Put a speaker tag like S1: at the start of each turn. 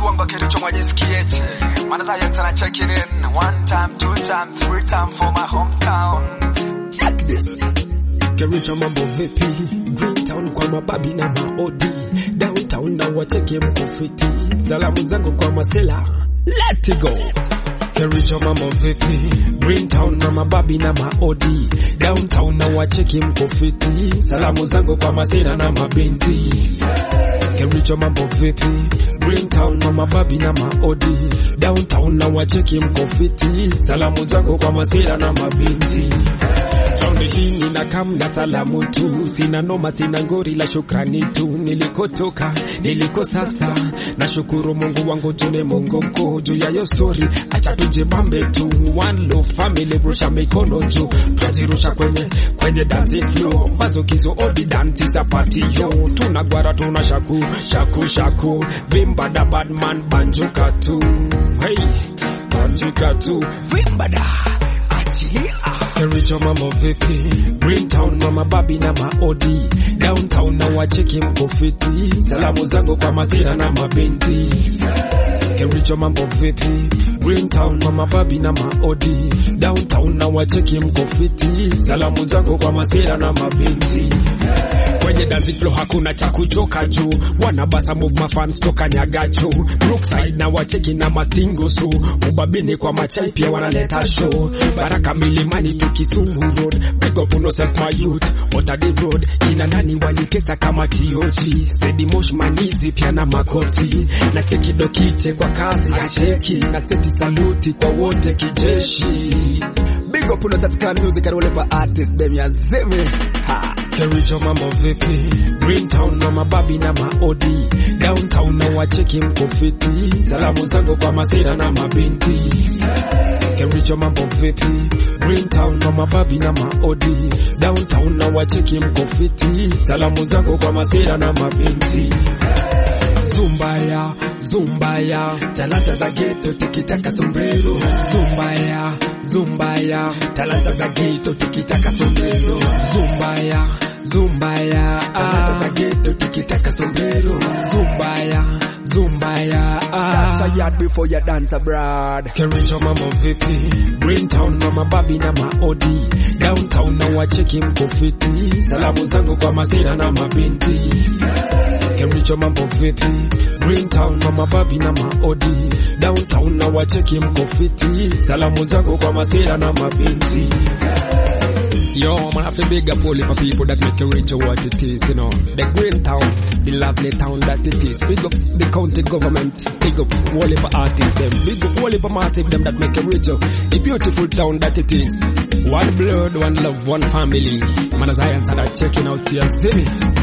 S1: bongo kilicho mwajisikieche maana science na check it in one time two time three time for my hometown
S2: Check this. Kericho mambo vipi? Greentown kwa mababi na maodi. Downtown na wacheke mkufiti. Salamu zangu kwa masela. Let it go. Kericho mambo vipi? Greentown na mababi na maodi. Downtown na wacheke mkufiti. Salamu zangu kwa masela na mabinti. Kericho mambo vipi? Greentown na mababi na maodi. Downtown na wacheki mkofiti. Salamu zangu kwa masira na mabinti. Raundi hii nina kam na salamu tu, sina noma, sina ngori la shukrani tu. Nilikotoka, niliko sasa, nashukuru Mungu wangu tune Mungu mkuu juu ya yo story, acha tujibambe tu. One love family, rusha mikono juu, tunajirusha kwenye kwenye dancing floor, mazokizo odi dansi za party yo, tunagwara tuna shaku shaku shaku, vimba da badman banjuka tu, hey banjuka tu, vimba da achilia Kericho mambo vipi? Greentown mama babi na maodi Downtown na wacheki mkofiti Salamu zangu kwa masira na mabinti Kericho mambo vipi? Greentown mama babi na maodi Downtown na wacheki mkofiti Salamu zangu kwa masira na mabinti Kwenye dance floor hakuna cha kuchoka juu Wanabasa move mafans toka nyagacho Brookside na wacheki na mastingo su Ubabini kwa machai pia wanaleta show Baraka milimani tu Kisumu road Big up on yourself my youth Otadi road Ina nani walikesa kama tiochi Sedi mosh manizi pia na makoti Na cheki dokiche kwa kazi ya cheki Na seti saluti kwa wote kijeshi
S3: Big up on yourself clan music and whatever artist them ya zeme. Ha.
S2: Kericho mambo vipi? Greentown na mababi na maodi Downtown na wacheki mkofiti Salamu zangu kwa masira na mabinti Kericho mambo vipi? Greentown na mababi na maodi Downtown na wacheki mkofiti Salamu zangu kwa masira na mabinti Zumbaya, Zumbaya, talanta za ghetto tikitaka sombrero. Zumbaya, Zumbaya, talanta za ghetto tikitaka sombrero. Zumbaya, Zumbaya, talanta za ghetto tikitaka sombrero. Zumbaya, Zumbaya,
S3: Dance a yard before you dance abroad.
S2: Kericho mambo vipi? Greentown na mababi na maodi Downtown na wacheki mkofiti Salamu zangu kwa masira na mabinti Kericho mambo vipi? Greentown na mababi na maodi Downtown na wacheki mkofiti Salamu zangu kwa masira na mabinti Yo, man, I feel big up all for people that make it reach what it is, you know. The green town, the lovely town that it is. Big up the county government, big up all of artists, them. Big up all of massive them that make it reach out. The beautiful town that it is. One blood, one love, one family. Man, as I answer that checking out here, see me.